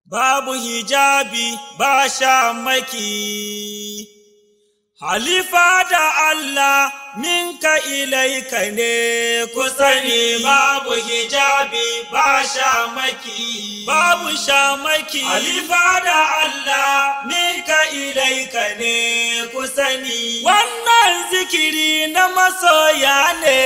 babu hijabi ba shamaki. Halifa da Allah minka ilaika ne ku sani babu hijabi ba shamaki. Babu shamaki. Halifa da Allah minka ilaika ne ku sani. Wannan zikiri na masoya ne.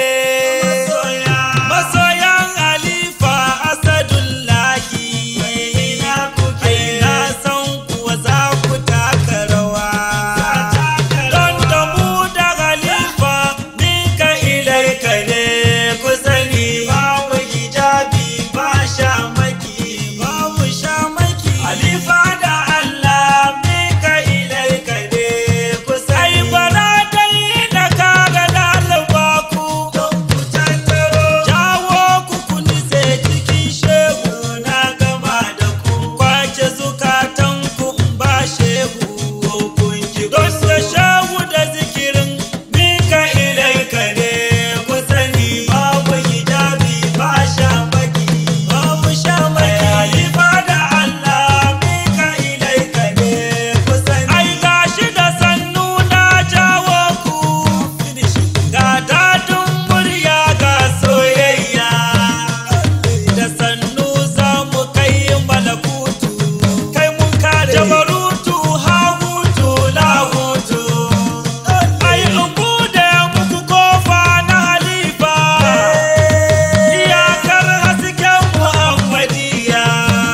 Masoyan Halifa Asadullahi. Ai na san kuwa za ku taka rawa. Don da mu da Halifa minka ilaika ne ku sani. Babu hijabi ba shamaki. Babu shamaki. Halifa da Allah minka ilaika ne ku sani. Ai bara dai da kaga ɗaliba ku. Don ku tattaro. Jawo ku ku nitse cikin shehu na gama da ku. Kwace zukatan ku in ba shehu ko kun ki. Don da shehu da zikirin minka ilaika ne ku sani. Babu hijabi ba shamaki. Babu shamaki. Halifa da Allah minka ilaika ne ku sani. Ai gashi da sannu na jawo ku. Ga dadin murya ga soyayya. Da sannu za mu kai malakutu. Kai mun kare. Jabarutu hahutu lahutu. Ai in bude muku kofa na halifa. Iyakar hasken Muhammadiyya.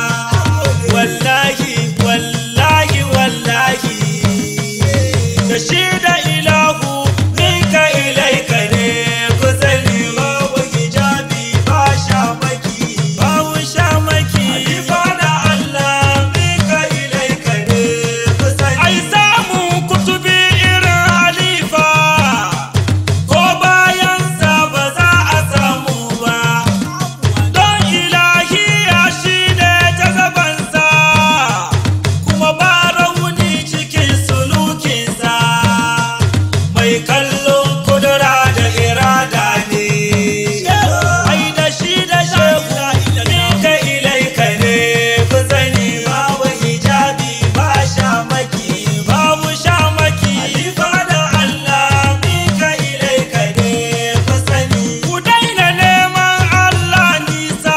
Wallahi, wallahi, wallahi. Da shi da ilahu minka ilaika ne ku sani babu hijabi ba shamaki babu shamaki halifa da Allah minka ilaika ne ku sani ai samu kutubi irin halifa ko bayan sa ba za a samu ba don ilahiya shi ne jazabansa kuma ba rauni cikin sulukinsa mai kallon kudura da irada ne ai da shi da shehu minka ilaika ne ku sani babu hijabi ba shamaki babu shamaki halifa da Allah minka ilaika ne ku sani ku daina neman Allah nisa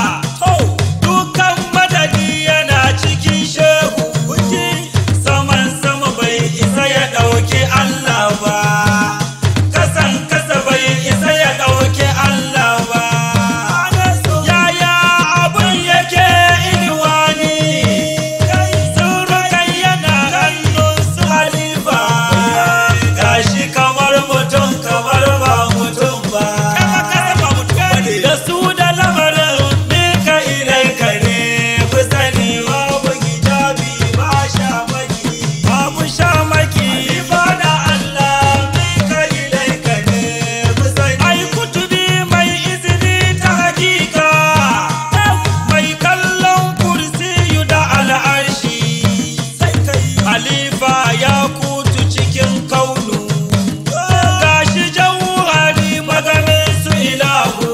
dukan madadi yana cikin shehu saman sama bai isa ya ɗauki Allah ba kasan kasa bai isa ya ɗauki Allah ba yaya abun yake inuwani surukan yana hannun su halifa gashi kamar mutum kamar ba mutum ba da su da lamarin minka ilaika ne ku sani babu hijabi ba shamaki babu shamaki halifa da Allah minka ilaika ne ku sani ai kutubi mai izini ta hakika mai kallon kursiyu da al'arshi halifa ya kutu cikin kaunu gashi jauhari maganin su ilahu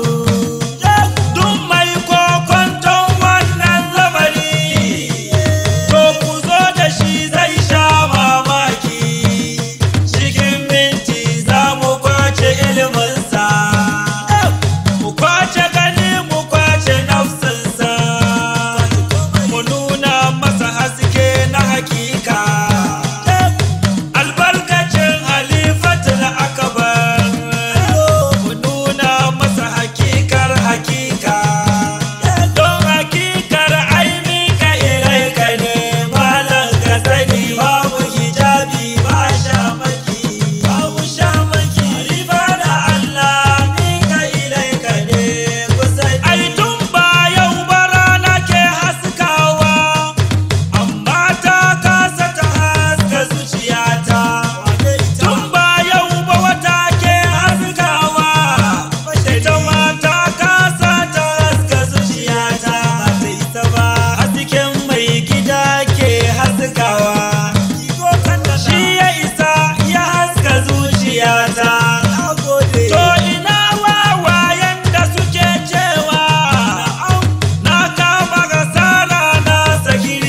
duk mai kokonton wannan lamari to ku zo da shi zai sha mamaki cikin minti za mu kwace iliminsa mu kwace gani mu kwace nafsinsa mu nuna masa haske na hakika albarkacin halifatul akbar mu nuna masa hakikar hakika don hakikar aini ka ilaika ne malam ka sani babu hijabi ba shamaki babu shamaki halifa da Allah ni ka ilaika ne ku sani ai tun ba yau ba rana ke haskawa amma ta kasa ta haska zuciyata tun ba yau ba wata ke haskawa ita ma ta kasa ta haska zuciyata ba ta isa ba hasken mai gida ke haskawa shi ya isa ya haska zuciyata to ina wawayen da suke cewa na kama gasara na saki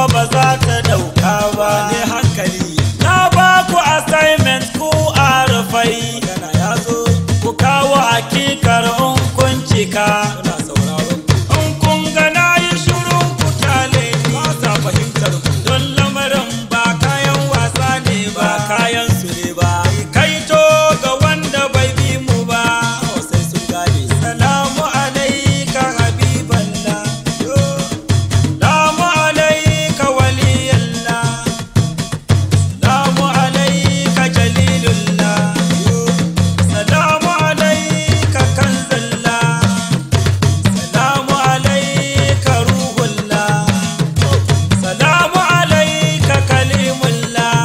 kuma ba za ta dauka ba ne hankali na ba ku assignment ku a rufai magana ya zo ku kawo hakikar in kun cika muna sauraron in kun ga na yi shurun ku kyale ni ba sa fahimtar ku don lamarin ba kayan wasa ne ba ba kayan su ne ba kaito ga wanda bai bi mu ba kawai sai sun gane salamu alaika habiballah salamu alaika waliyallah salamu alaika jalilullah salamu alaika kanzallah salamu alaika ruhullah salamu alaika kalimullah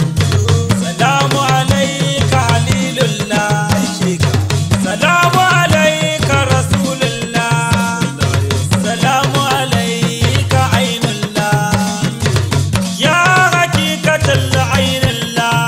salamu alaika halilullah salamu alaika rasulullah salamu alaika ainullah ya hakikatul ainullah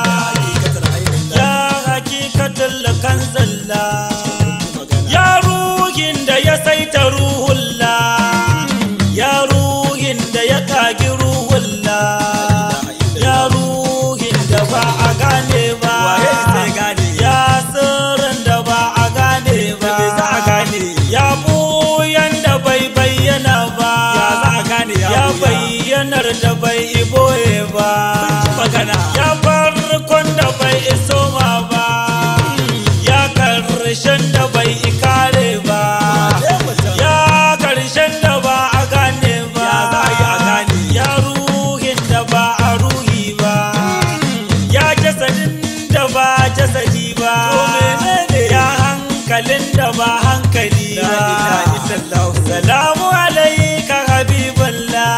ya hakikatul kanzallah ya ruhin da ya saita ruhullah ya ruhin da ya kagi ruhullah ya ruhin da ba a gane ba Waye zai gane? ya sirrin da ba a gane ba me za a gane? ya buyan da bai bayyana ba Ya za a gane ya ya buya? bayyanar da bai iboye ba magana ya farkon da bai iso ma ba ya karshen da bai ikare ba Wane mutum? ya karshen da ba a gane ba Ya za a yi a gane? ya ruhin da ba a ruhi ba ya jasadin da ba jasadi ba To menene? ya hankalin da ba hankali La ba ilaha illallah. salamu alaika habiballah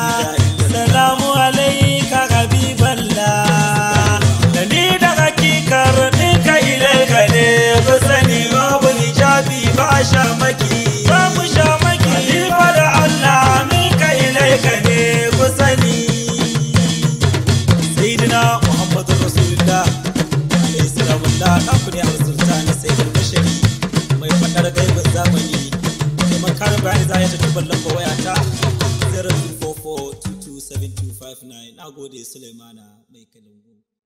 salamu alaika habiballah da ni da hakikar ɗinka ilaika ne ku sani babu hijabi ba shamaki babu shamaki halifa da Allah minka ilaika ne ku sani sayyidina muhammadu rasulullah alayhi salamullah naku ne arsulta na sayyidul bashari mai fadar gaibin zamani neman karin bayani za a yi tattubar lamba wayata 044227259 na gode sulaimana mai kalangu